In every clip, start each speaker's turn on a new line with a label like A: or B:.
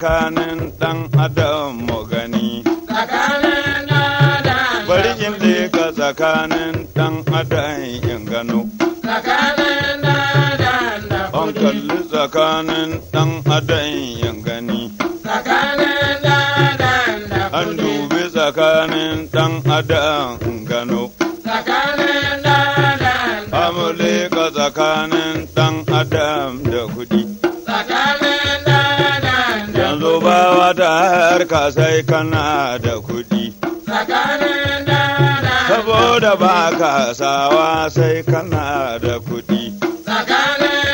A: tsakanin ɗan adam mu gani.
B: tsakanin ɗan
A: Bari in leka tsakanin ɗan adam in gano.
B: tsakanin ɗan da
A: An
B: kuɗi
A: kalli tsakanin ɗan adam in gani.
B: tsakanin ɗan da
A: An
B: kuɗi
A: dubi tsakanin ɗan adam in gano.
B: tsakanin ɗan da
A: Amule ka tsakanin ɗan adam da kuɗi.
B: tsakanin ɗan da
A: Yanzu ba wata harka sai kana da kuɗi.
B: tsakanin ɗan
A: Saboda ba ka sawa sai kana da kuɗi.
B: tsakanin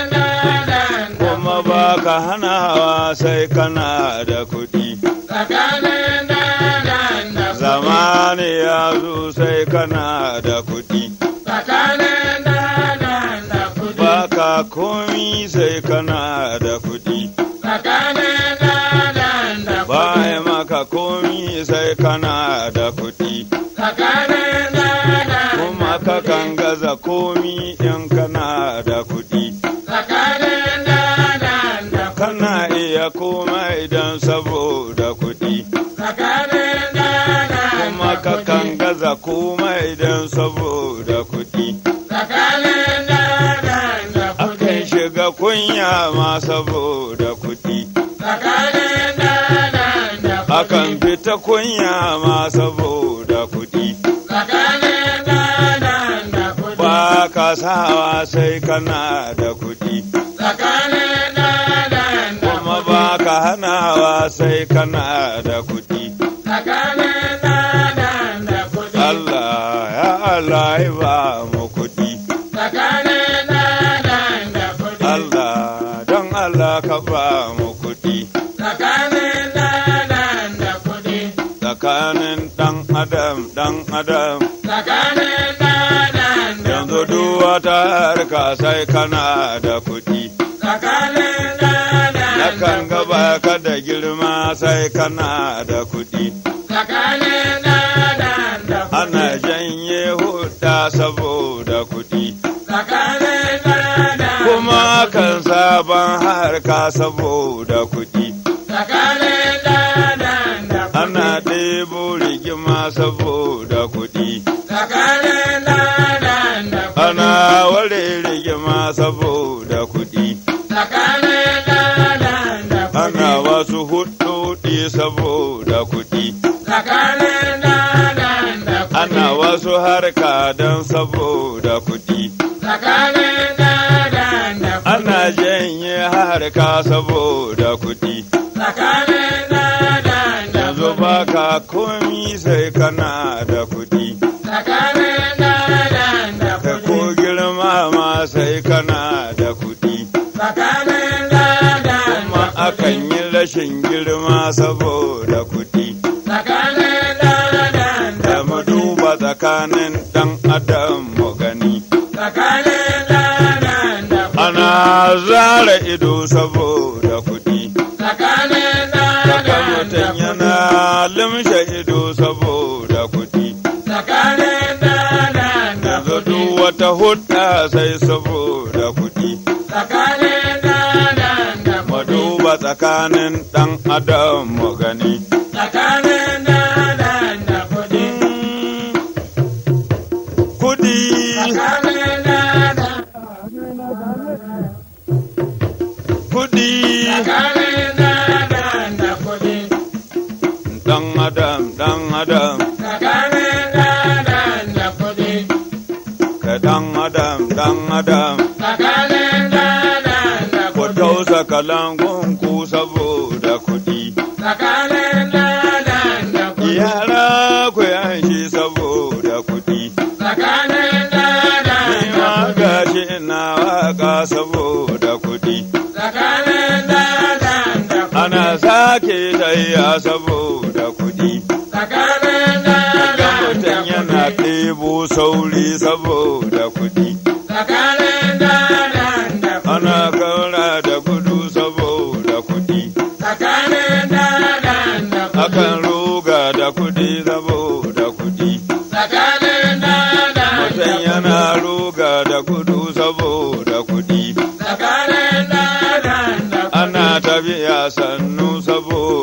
B: ɗan
A: Kuma ba ka hanawa sai kana da kuɗi.
B: tsakanin ɗan da
A: Zamani ya zo sai kana da kuɗi.
B: tsakanin ɗan da kuɗi
A: Ba ka komi sai kana da kuɗi.
B: tsakanin ɗan da
A: Ba
B: kuɗi
A: ya maka komi sai kana da kuɗi.
B: tsakanin ɗan
A: Kuma ka kan gaza komi in kana da kuɗi.
B: tsakanin ɗan da
A: Kana iya komai don saboda kuɗi.
B: tsakanin ɗan
A: Kuma ka kan gaza komai don saboda kuɗi.
B: tsakanin ɗan da kuɗi
A: Akan shiga kunya ma saboda kuɗi.
B: tsakanin ɗan da kuɗi
A: Akan fita kunya ma saboda kuɗi.
B: tsakanin ɗan da kuɗi
A: Ba ka sawa sai kana da kuɗi.
B: tsakanin ɗan da
A: Kuma ba ka hanawa sai kana da kuɗi.
B: tsakanin ɗan da kuɗi
A: Allah ya Allah ya ba mu kuɗi.
B: tsakanin ɗan da kuɗi
A: Allah don Allah ka ba mu kuɗi.
B: tsakanin ɗan da kuɗi
A: Tsakanin ɗan adam ɗan adam.
B: tsakanin ɗan da
A: Yanzu duk wata harka sai kana da kuɗi.
B: tsakanin ɗan
A: Nakan gaba ka da girma sai kana da kuɗi.
B: tsakanin ɗan da
A: Ana janye hudda saboda kuɗi.
B: tsakanin ɗan
A: Kuma kan sabon harka saboda kuɗi.
B: tsakanin ɗan da
A: Ana ɗebo rigima saboda kuɗi.
B: tsakanin ɗan da
A: Ana ware rigima saboda kuɗi.
B: tsakanin ɗan da
A: Ana wasu hudodi saboda kuɗi.
B: tsakanin ɗan da
A: Ana wasu harka don saboda kuɗi.
B: tsakanin ɗan da
A: Ana janye harka saboda kuɗi.
B: tsakanin ɗan da
A: Yanzu baka komi sai kana da kuɗi.
B: tsakanin ɗan da
A: Kai ko girma ma sai kana da kuɗi.
B: tsakanin ɗan
A: Kuma akan yi rashin girma saboda kuɗi.
B: tsakanin ɗan
A: Da mu duba tsakanin ɗan adam mu gani.
B: tsakanin ɗan da
A: Ana zara ido saboda kuɗi.
B: tsakanin
A: Daga
B: ɗan
A: mutum yana limshe ido saboda kuɗi.
B: tsakanin ɗan da
A: Yanzu duk wata hudda sai saboda kuɗi.
B: tsakanin ɗan da
A: Mu duba tsakanin ɗan adam mu gani.
B: tsakanin ɗan da kuɗi
A: Kuɗi,
B: tsakanin ɗan
A: kuɗi,
B: tsakanin ɗan da kuɗi
A: ɗan adam, ɗan adam,
B: tsakanin ɗan da kuɗi
A: ka ɗan adam, ɗan adam.
B: tsakanin ɗan da
A: Ku
B: kuɗi
A: tausa kalangun ku saboda kuɗi.
B: tsakanin ɗan da kuɗi
A: Yara ku yanshi saboda kuɗi.
B: tsakanin ɗan da
A: Ni ma
B: kuɗi
A: gashi ina waka saboda kuɗi.
B: tsakanin ɗan da kuɗi
A: Ana sake tayya saboda kuɗi.
B: tsakanin ɗan
A: Ga
B: da
A: mutum yana
B: kuɗi
A: ɗebo sauri saboda kuɗi.
B: tsakanin ɗan da kuɗi
A: Ana kaura da gudu saboda kuɗi.
B: tsakanin ɗan da kuɗi
A: Akan ruga da kuɗi saboda kuɗi.
B: tsakanin ɗan da
A: Mutum yana ruga da gudu saboda kuɗi.
B: tsakanin ɗan da kuɗi
A: Ana tafiya sannu saboda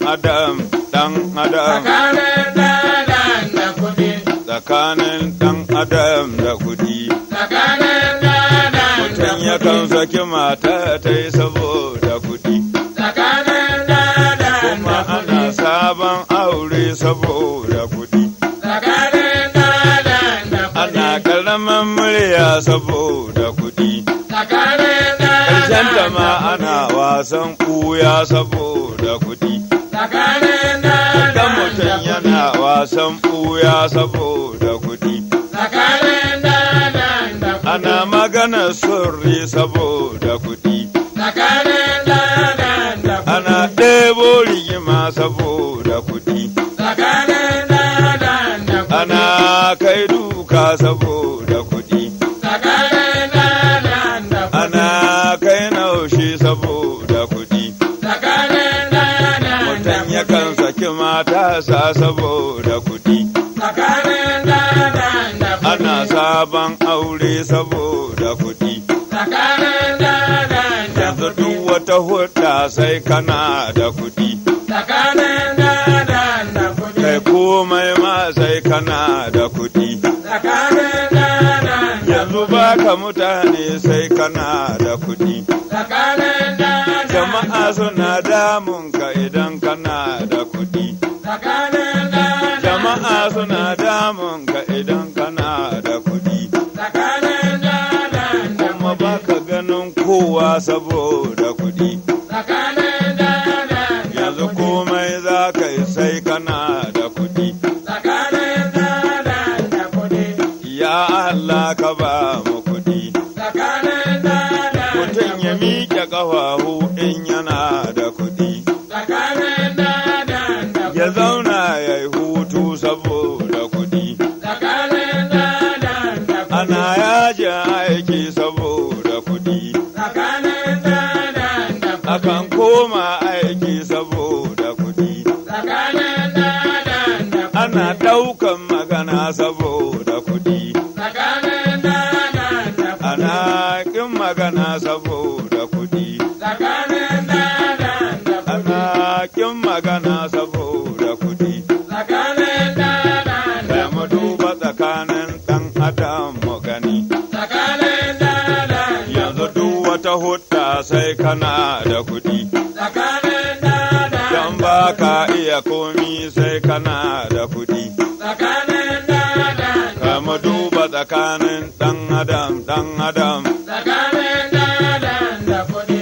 A: adam dan adam
B: tsakanin dadan da kuɗi,
A: tsakanin dan adam da kuɗi
B: tsakanin dadan da
A: mutum yakan saki mata ta yi saboda kuɗi
B: tsakanin dadan
A: kuma
B: da
A: ana
B: kuɗi,
A: sabon aure saboda kuɗi
B: tsakanin dadan da
A: ana
B: kuɗi,
A: karamin murya saboda kuɗi
B: tsakanin
A: ƙarshen ta
B: dadan
A: ma
B: da
A: ana
B: kuɗi,
A: wasan ɓuya saboda kuɗi
B: tsakanin
A: Ga
B: dadan
A: mutum
B: da
A: yana
B: kuɗi,
A: wasan ɓuya saboda kuɗi
B: tsakanin dadan da
A: ana
B: kuɗi,
A: magana sirri saboda kuɗi
B: tsakanin dadan da
A: ana
B: kuɗi,
A: ɗebo rigima saboda kuɗi
B: tsakanin dadan da kuɗi,
A: ana kai duka saboda kuɗi
B: tsakanin dadan da kuɗi.
A: ana kai naushi saboda kuɗi
B: Tsakanin dadan da
A: mutum
B: kuɗi,
A: yakan saki matasa saboda kuɗi
B: tsakanin dadan da kuɗi,
A: ana sabon aure saboda kuɗi
B: tsakanin dadan da
A: yanzu
B: kuɗi,
A: duk wata hudda sai kana da kuɗi
B: tsakanin dadan da kuɗi,
A: kai komai ma sai kana da kuɗi
B: tsakanin dadan da
A: yanzu
B: kuɗi,
A: baka mutane sai kana da kuɗi
B: tsakanin dadan da
A: jama'a
B: kuɗi,
A: suna damun ka idan kana da kuɗi
B: tsakanin dadan da
A: jama'a
B: kuɗi,
A: suna damun ka idan kana da kuɗi
B: tsakanin dadan da
A: kuma
B: kuɗi,
A: baka ganin kowa saboda kuɗi
B: tsakanin dadan da
A: yanzu
B: kuɗi,
A: komai za ka yi sai kana da kuɗi
B: tsakanin dadan da kuɗi,
A: ya Allah ka ba mu kuɗi
B: tsakanin dadan da
A: mutum ya
B: kuɗi.
A: miƙe ƙafafu in yana da kuɗi
B: Tsakanin dadan da
A: ya
B: kuɗi.
A: zauna ya yi hutu saboda kuɗi
B: Tsakanin dadan da kuɗi.
A: ana yajin aiki saboda kuɗi
B: Tsakanin dadan da kuɗi.
A: akan koma aiki saboda kuɗi
B: Tsakanin dadan da kuɗi.
A: ana ɗaukan magana saboda kuɗi
B: Tsakanin dadan da kuɗi.
A: ana ƙin magana saboda kuɗi
B: Tsakanin dadan da kuɗi.
A: ana ƙin magana saboda kuɗi
B: Tsakanin dadan da
A: da mu
B: kuɗi.
A: duba tsakanin ɗan adam mu gani
B: Tsakanin dadan da
A: yanzu
B: kuɗi.
A: duk wata hudda sai kana da kuɗi
B: Tsakanin dadan
A: don
B: da
A: ba
B: kuɗi.
A: ka iya komi sai kana da kuɗi
B: Tsakanin dadan da
A: ka mu duba tsakanin ɗan adam ɗan adam
B: Tsakanin dadan da kuɗi.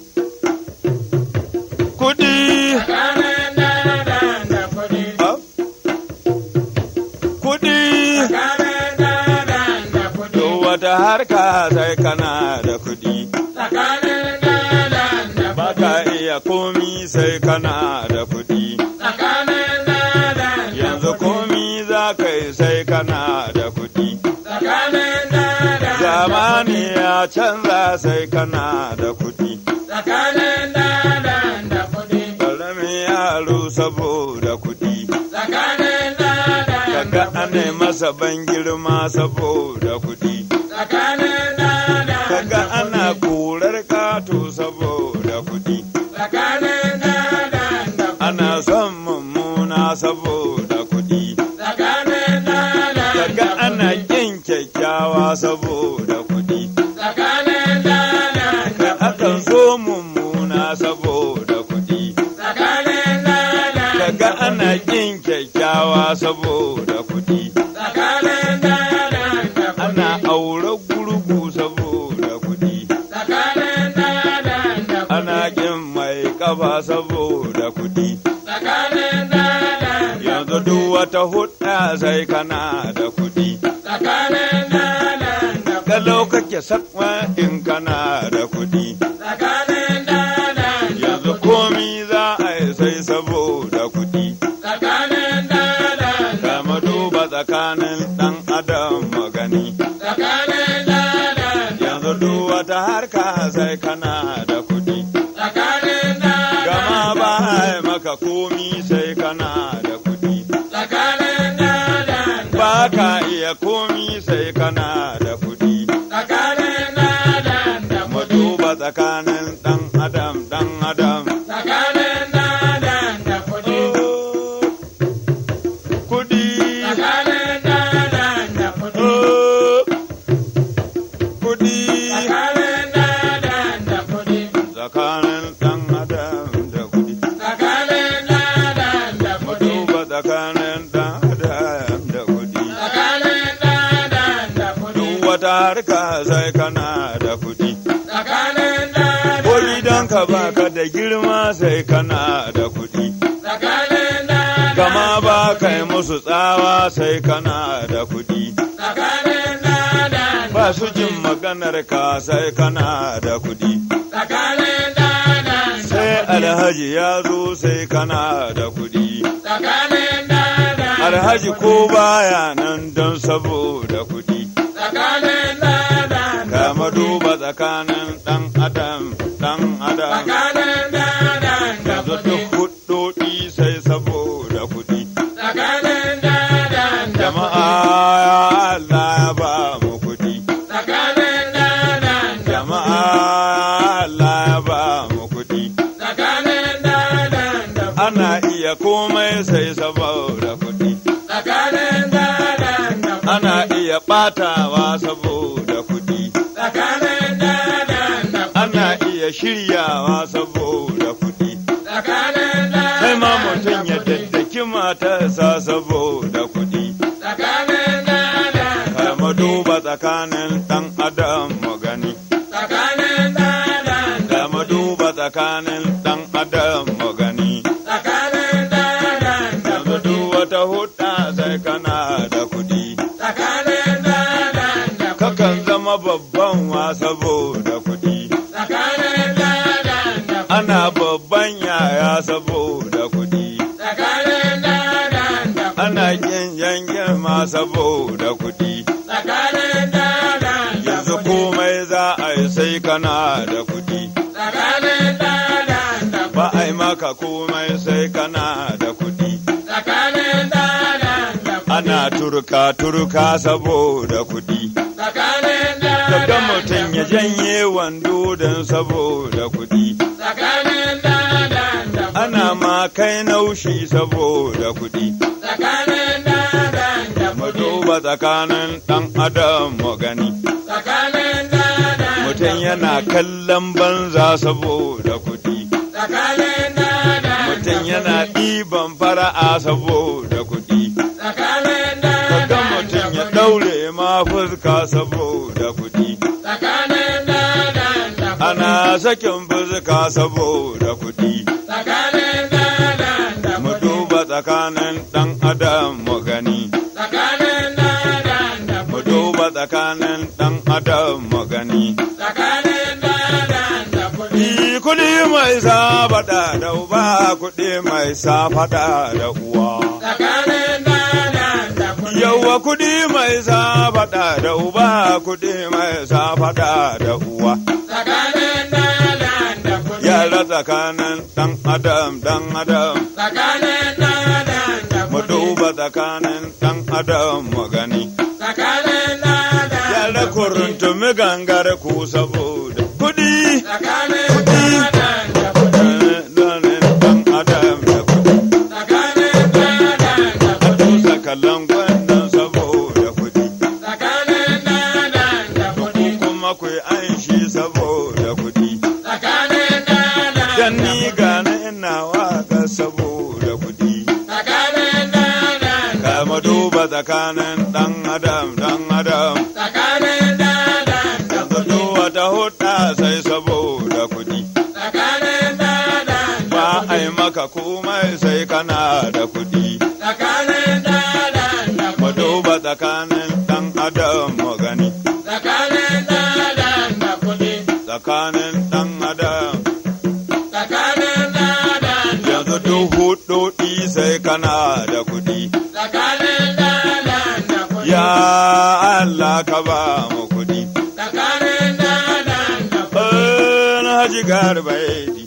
A: kuɗi
B: Tsakanin dadan da kuɗi.
A: Ah. kuɗi
B: Tsakanin dadan da kuɗi.
A: duk wata harka sai kana da kuɗi
B: Tsakanin dadan da
A: ba
B: kuɗi.
A: ka iya komi sai kana da kuɗi
B: Tsakanin dadan da
A: yanzu
B: kuɗi.
A: komi za ka yi sai kana da kuɗi
B: Tsakanin dadan da
A: zamani
B: kuɗi.
A: ya canza sai kana da kuɗi
B: Tsakanin dadan da kuɗi.
A: ƙaramin yaro saboda kuɗi
B: Tsakanin dadan
A: kaga
B: da
A: ane
B: kuɗi.
A: masa ban girma saboda kuɗi
B: Tsakanin dadan
A: kaga
B: da
A: ana
B: kuɗi.
A: korar kato saboda kuɗi
B: Tsakanin dadan da kuɗi.
A: ana son mummuna saboda kuɗi
B: Tsakanin dadan
A: kaga
B: da
A: ana
B: kuɗi.
A: ƙin kyakkyawa saboda kuɗi
B: Tsakanin dadan da
A: akan
B: kuɗi.
A: so mummuna saboda kuɗi
B: Tsakanin dadan
A: kaga
B: da
A: ana
B: kuɗi.
A: ƙin kyakkyawa saboda kuɗi
B: Tsakanin dadan da
A: ana
B: kuɗi.
A: aure gurgu saboda kuɗi
B: Tsakanin dadan da kuɗi.
A: ana ƙin mai ƙafa saboda kuɗi
B: Tsakanin dadan da
A: yanzu
B: kuɗi.
A: duk wata hudda sai kana da kuɗi
B: Tsakanin dadan da kuɗi.
A: kalau kake sakwa in kana da kuɗi
B: Tsakanin dadan da
A: yanzu
B: kuɗi.
A: komi za a yi sai saboda kuɗi
B: Tsakanin dadan da
A: kama duba tsakanin ɗan adam magani
B: Tsakanin dadan da
A: yanzu duk wata harka sai kana da kuɗi
B: Tsakanin dadan
A: gama
B: da
A: ba a
B: kuɗi.
A: yi maka komi sai kana da kuɗi
B: Tsakanin dadan da
A: ba
B: kuɗi.
A: ka iya komi sai kana da kuɗi
B: Tsakanin dadan da
A: mu
B: kuɗi.
A: duba tsakanin ɗan adam ɗan adam
B: Tsakanin dadan da kuɗi.
A: tsakanin ɗan adam da kuɗi.
B: Tsakanin ɗan adam da kuɗi.
A: Duk wata harka sai kana da kuɗi.
B: Tsakanin ɗan
A: Ko
B: adam
A: gidanka baka da girma sai kana da kuɗi.
B: Tsakanin ɗan
A: Gama ba kai musu tsawa sai kana da kuɗi.
B: Tsakanin ɗan adam
A: Ba su jin maganar ka sai kana da kuɗi.
B: Tsakanin ɗan adam
A: Sai alhaji ya zo sai kana da kuɗi.
B: Tsakanin ɗan adam
A: Alhaji ko baya nan don saboda kuɗi.
B: Tsakanin ɗan adam
A: Kama duba tsakanin ɗan adam ɗan adam.
B: Tsakanin ɗan adam da
A: Yanzu
B: kuɗi.
A: duk huɗoɗi sai saboda kuɗi.
B: Tsakanin ɗan adam da
A: Jama'a
B: kuɗi.
A: ya Allah ya ba mu kuɗi.
B: Tsakanin ɗan adam da
A: Jama'a ya Allah ya ba mu kuɗi.
B: Tsakanin ɗan adam da kuɗi.
A: Ana iya komai sai saboda kuɗi.
B: Tsakanin ɗan adam da kuɗi.
A: Ana iya ɓatawa saboda kuɗi.
B: Tsakanin ɗan adam da kuɗi.
A: Ana iya shiryawa saboda kuɗi.
B: Tsakanin ɗan
A: Sai ma
B: adam da
A: mutum ya
B: kuɗi.
A: daddaki matarsa saboda kuɗi.
B: Tsakanin ɗan adam da
A: Kama
B: kuɗi.
A: duba tsakanin ɗan adam mu gani.
B: Tsakanin ɗan adam da
A: Kama duba tsakanin ɗan adam mu gani.
B: Tsakanin ɗan adam da
A: Yanzu
B: kuɗi.
A: duk wata hudda sai kana da kuɗi.
B: Tsakanin ɗan adam da kuɗi.
A: Kakan zama babban wa saboda kuɗi.
B: Tsakanin ɗan adam da kuɗi.
A: Ana babban yaya saboda kuɗi.
B: Tsakanin ɗan adam da kuɗi.
A: Ana kin yankin ma saboda kuɗi.
B: Tsakanin ɗan adam da
A: Yanzu
B: kuɗi.
A: komai za a yi sai kana da kuɗi.
B: Tsakanin ɗan adam da
A: Ba
B: kuɗi.
A: a yi maka komai sai kana da kuɗi.
B: Tsakanin ɗan adam da kuɗi.
A: Ana turka turka saboda kuɗi.
B: Tsakanin ɗan
A: Kaga
B: adam
A: mutum
B: da
A: ya
B: kuɗi.
A: janye wando don saboda kuɗi.
B: Tsakanin ɗan adam da kuɗi.
A: Ana ma kai naushi saboda kuɗi.
B: Tsakanin ɗan adam da
A: Mu
B: kuɗi.
A: duba tsakanin ɗan adam mu gani.
B: Tsakanin ɗan adam
A: Mutum
B: da
A: yana
B: kuɗi.
A: kallon banza saboda kuɗi.
B: Tsakanin ɗan adam
A: Mutum
B: da
A: yana
B: kuɗi.
A: ɗiban fara'a saboda kuɗi.
B: Tsakanin ɗan
A: Kaga
B: adam da
A: mutum ya
B: kuɗi.
A: ɗaure ma fuska saboda kuɗi.
B: Tsakanin ɗan adam da kuɗi.
A: Ana sakin fuska saboda kuɗi.
B: Tsakanin ɗan adam da
A: Mu
B: kuɗi.
A: duba tsakanin ɗan adam mu gani.
B: Tsakanin ɗan adam da
A: Mu
B: kuɗi.
A: duba tsakanin ɗan adam mu gani.
B: Tsakanin ɗan adam da kuɗi.
A: Ni kuɗi mai safaɗa da uba kuɗi mai safaɗa da uwa.
B: Tsakanin ɗan adam da kuɗi.
A: Yauwa kuɗi mai safaɗa da uba kuɗi mai safaɗa da uwa.
B: Tsakanin ɗan adam da kuɗi.
A: Yara tsakanin ɗan adam ɗan adam.
B: Tsakanin ɗan adam da
A: Mu
B: kuɗi.
A: duba tsakanin ɗan adam mu gani.
B: Tsakanin ɗan adam
A: Yara
B: da kuɗi.
A: kuruntumi gangar ku saboda kuɗi.
B: Tsakanin ɗan adam da kuɗi.
A: Ɗanin ɗan adam da kuɗi.
B: Tsakanin ɗan adam da
A: A
B: kuɗi.
A: tusa kallon gwannan saboda kuɗi.
B: Tsakanin ɗan adam da kuɗi.
A: Kuma ku yi aishi saboda kuɗi.
B: Tsakanin ɗan adam
A: Dan
B: da
A: ni
B: kuɗi.
A: gane ina waka saboda kuɗi.
B: Tsakanin ɗan adam da
A: Kama duba tsakanin ɗan adam ɗan adam.
B: Tsakanin ɗan adam da
A: Yanzu
B: kuɗi.
A: duk wata hudda sai saboda kuɗi.
B: Tsakanin ɗan adam da
A: Ba a
B: kuɗi.
A: yi maka komai sai kana da kuɗi.
B: Tsakanin ɗan adam da
A: Mu
B: kuɗi.
A: duba tsakanin ɗan adam mu gani.
B: Tsakanin ɗan adam da kuɗi.
A: Tsakanin ɗan adam.
B: Tsakanin ɗan adam da
A: Yanzu
B: kuɗi.
A: duk hudodi sai kana da kuɗi.
B: Tsakanin ɗan adam da kuɗi.
A: Ya Allah ka ba mu kuɗi.
B: Tsakanin ɗan adam da kuɗi.
A: Eh, na haji garba